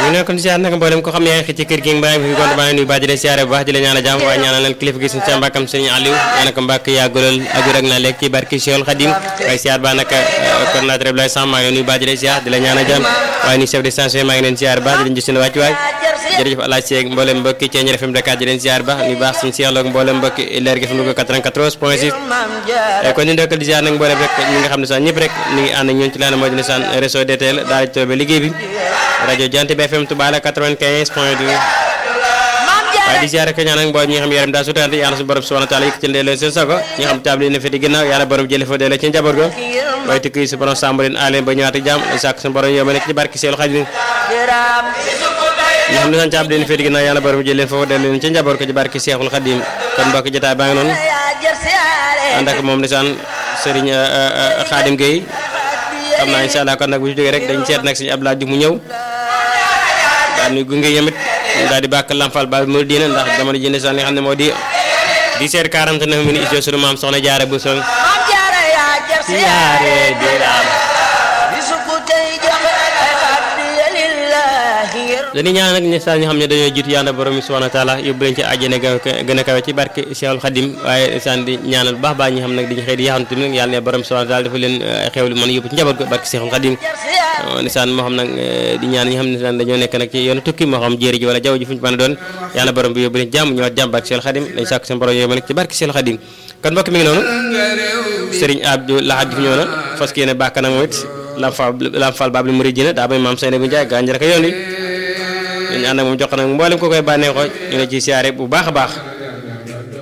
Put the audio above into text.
ñu ne kon siyaar nag mboolem ko xam ne yaa ngi xëcc ci kër gi mbaa fi gont baa ngi nuyu baax di la siyaare bu baax di la ñaan a jàmm waaye ñaanal leen kilifa gi suñu sa mbàkkam sëñ Aliou ñaanal ko mbàkk yàggulal agur ak naa lekk ci barki Cheikhul Khadim waaye siyaar baa nag coordinateur Abdoulaye Samb maa ngi nuyu baax di la siyaar di la ñaan a jàmm waaye nuyu chef de station maa ngi leen siyaar baax di leen gis seen wàcc waay jërëjëf alaaj seeg mboolem mbokki Thiéniere FM Dakar di leen siyaar baax nuyu baax suñu siyaar mboolem mbokki Leer gi FM Louga 94 point 6 kon ñu ndokkal di siyaar nag mboolem rek ñi nga xam ne sax ñëpp rek ñu ngi ànd ak ñun ci laan moo dina saan réseau DTL daal di toobe liggéey bi rajo Jant bi FM Touba la 95 point 2 waaye di siyaare ko ñaan ak mboolem ñi nga xam yaram daa sutante yàlla su borom subhanahu wa taala yëkkati leen seen sago ñi nga xam table yi ne fi di ginnaaw yàlla borom jële fa delloo ci njaboot ga waaye tukki su borom sàmm leen aleen ba ñëwaat ak jàmm ay sàkk su borom yow ma nekk ci barki seelu xaj ñi nga xam ne saan table yi ne fi di ginnaaw yàlla borom jële leen foofu delloo leen ci njaboot ko ci barki seexul xadim kon mbokk jotaay baa ngi noonu ànd ak moom ndeysaan Serigne Khadim Gueye xam naa incha allah kon nag bu ñu jógee rek dañ seet nag suñu Abdoulaye Diouf mu ñëw daal di gunge yamit daal di bàkk Lamfal ba mu diina ndax jamono ji ndeysaan li nga xam ne moo di 17 49 minutes ijo sunu maam soxna jaare bu song siyaare di raam dañuy ñaan nag ñi saa ñu xam ne dañoo jiitu yàlla borom bi subhanahu wa taala yóbbu leen ci àjjana gën a kawe ci barke Cheikhul Khadim waaye saan di ñaanal bu baax baax ñi xam nag diñu xëy di yaxantu nag yàlla ne borom subhanahu wa taala dafa leen xewlu mën a yóbbu ci njaboot ko barke Cheikhul Khadim nisaan moo xam nag di ñaan ñi xam ne saan dañoo nekk nag ci yoonu tukki moo xam jéeri ji wala jaww ji fu ñu mën a doon yàlla borom bi yóbbu leen jàmm ñëwaat jàmm barke Cheikhul Khadim dañ sàkk seen borom yooyu ma nekk ci barke Cheikhul Khadim kon mbokk mi ngi noonu Serigne Abdou Lahad Diouf ñëw na fas yéene bàkk nag moom it lam fa lam fal babli muridina daa bay maam Seyna bu Njaay gànjar ko yoon wi ñu ànd ak moom jox nag mboolem ko koy bànneexoo ñu la ci siyaare bu baax a baax